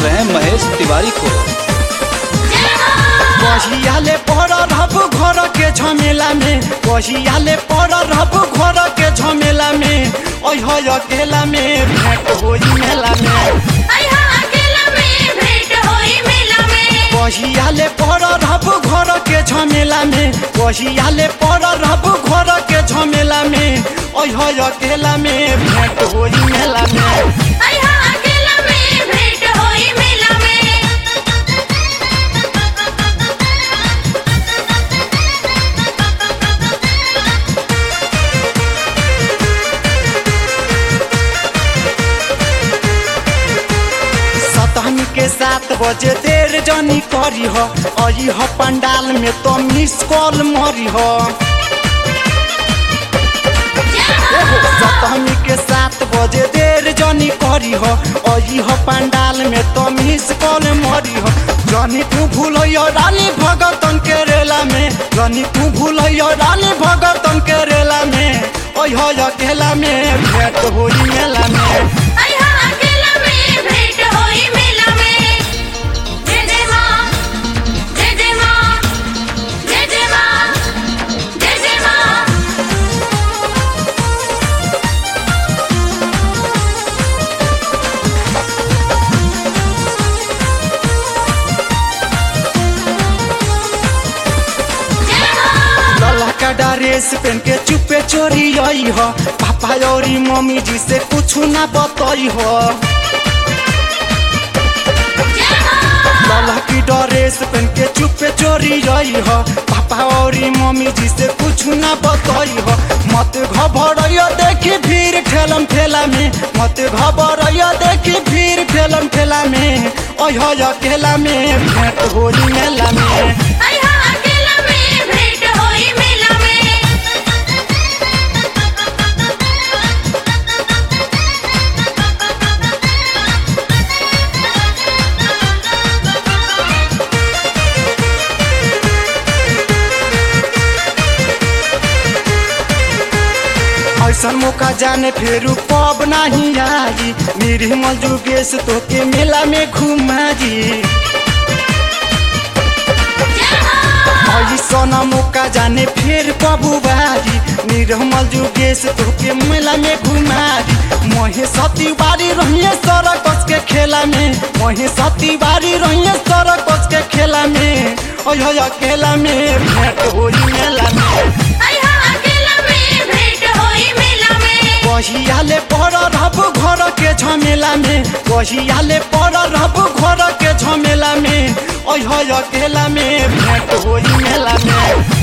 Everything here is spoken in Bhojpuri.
रहे हैं महेश तिवारी को कहियाले पर रहब घर के झमेला में कहियाले पर रहब घर के झमेला में ओह अकेला में भेंट होई मेला में कहियाले पर रहब घर के झमेला में कहियाले पर रहब घर के झमेला में ओह अकेला में भेंट होई मेला में सतहनी के सात बजे देर जनी करी हो अई हो पंडाल में तो मिस कॉल मरी हो सतहनी के सात बजे देर जनी करी हो अई हो पंडाल में तो मिस कॉल मरी हो जनी तू भूल रानी भगतन के रेला में जनी तू भूल रानी भगतन के रेला में ओह अकेला में भेंट होई मेला में लल्ला का ड्रेस पहन के चुपे चोरी आई हो पापा और मम्मी जी से कुछ ना बताई हो लल्ला की ड्रेस पहन के चुपे चोरी आई हो पापा और मम्मी जी से कुछ ना बताई हो मत घबराइयो देखी भीड़ ठेलम ठेला में मत घबराइयो देखी भीड़ ठेलम ठेला में ओह अकेला में भेंट होली मेला में ऐसन मौका जाने फिर पब नहीं आई मेरे मजुगेश तो के मेला में घुमाई ऐसन मौका जाने फिर पबू बारी निर्मल जुगेश तो के मेला में घुमाई मोहे सती बारी रहिए सरकस के खेला में मोहे सती बारी रहिए सरकस के खेला में ओह अकेला में भेंट होई मेला में कहियाले पर रहब घर के झमेला में कहियाले पर रहब घर के झमेला में ओह अकेला में भेंट होई मेला में